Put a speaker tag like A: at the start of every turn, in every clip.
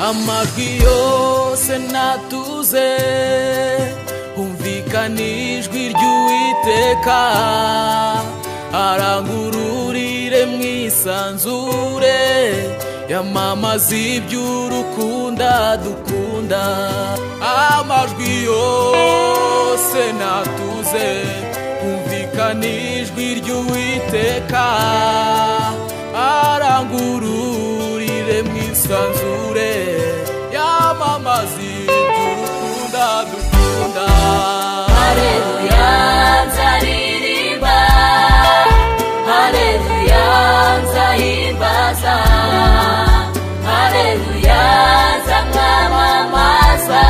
A: amajwi yose natuze humvikana ijwi ry'uwiteka arangururire mwisanzure yamamaza iby'urukunda dukunda amajwi yose natuze humvikana ijwi ry'uwiteka arangururire mwisanzure yamamaza iby'urukunda dukunda
B: Haleluya nzaririmba Haleluya nzahimbaza Haleluya nzamwamamaza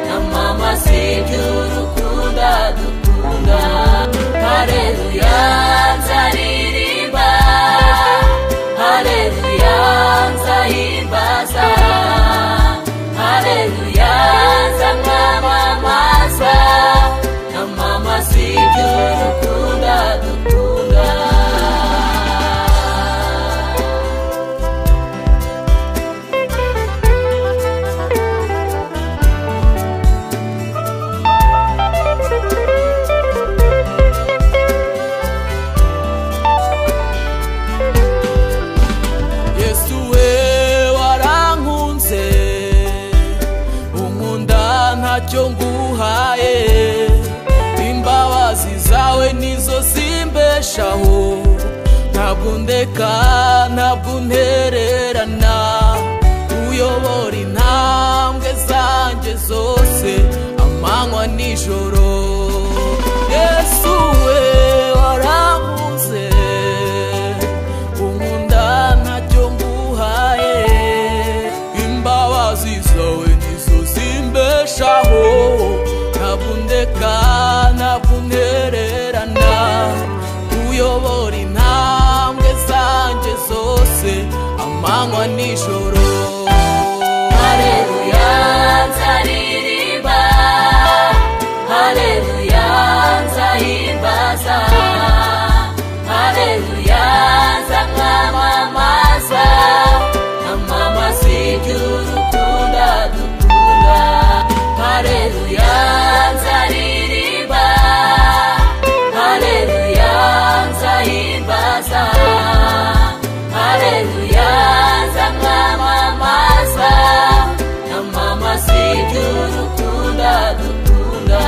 B: Namamaza iby'urukundo dukunda Haleluya nzaririmba Haleluya nzahimbaza Haleluya nzamwamamaza Namamaza iby'urukundo dukunda
A: yesu we warankunze unkunda ntacyo nguhaye imbabazi zawe nizo zimbeshaho ntabwo ndeka ntabwo untererana uyobora intambwe zanjye zose amanywa nijoro yesu we warankunze unkunda ntacyo nguhaye imbabazi zawe nizo zimbeshaho ntabwo undeka ntabwo untererana uyobora intambwe zanjye zose amanywa nijoro
B: Haleluya nzaririmba Haleluya nzahimbaza Haleluya nzamwamamaza Namamaza iby'urukundo dukunda Haleluya nzaririmba Haleluya nzahimbaza Haleluya nzamwamamaza Namamaza iby'urukundo dukunda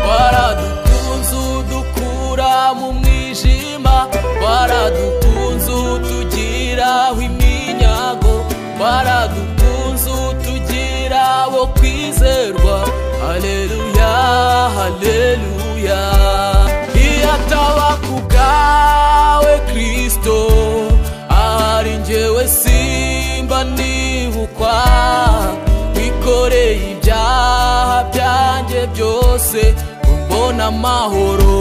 A: waradukunze udukura mu mwijima waradukunze utugiraho iminyago waradukunze utugira wo kwizerwa haleluya haleluya iyo ataba ku bwawe kristo ahari njyewe simba nibukwa wikoreye ibyaha byanjye byose umbona amahoro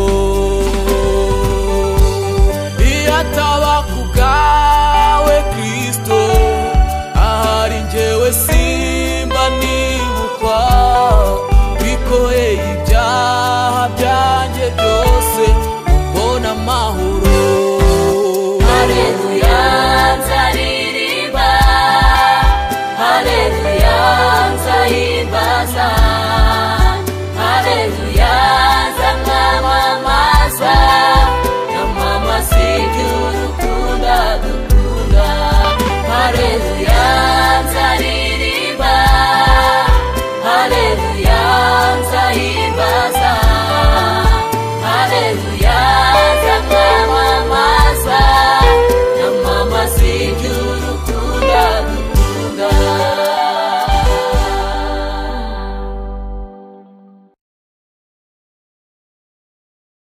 A: iyo ataba ku bwawe kristo ahari njyewe simba nibukwa wikoreye ibyaha byanjye byose umbona amahoro
B: Haleluya nzaririmba Haleluya nzahimbaza Haleluya nzamwamamaza Namamaza iby'urukundo dukunda Haleluya nzaririmba Haleluya nzahimbaza Haleluya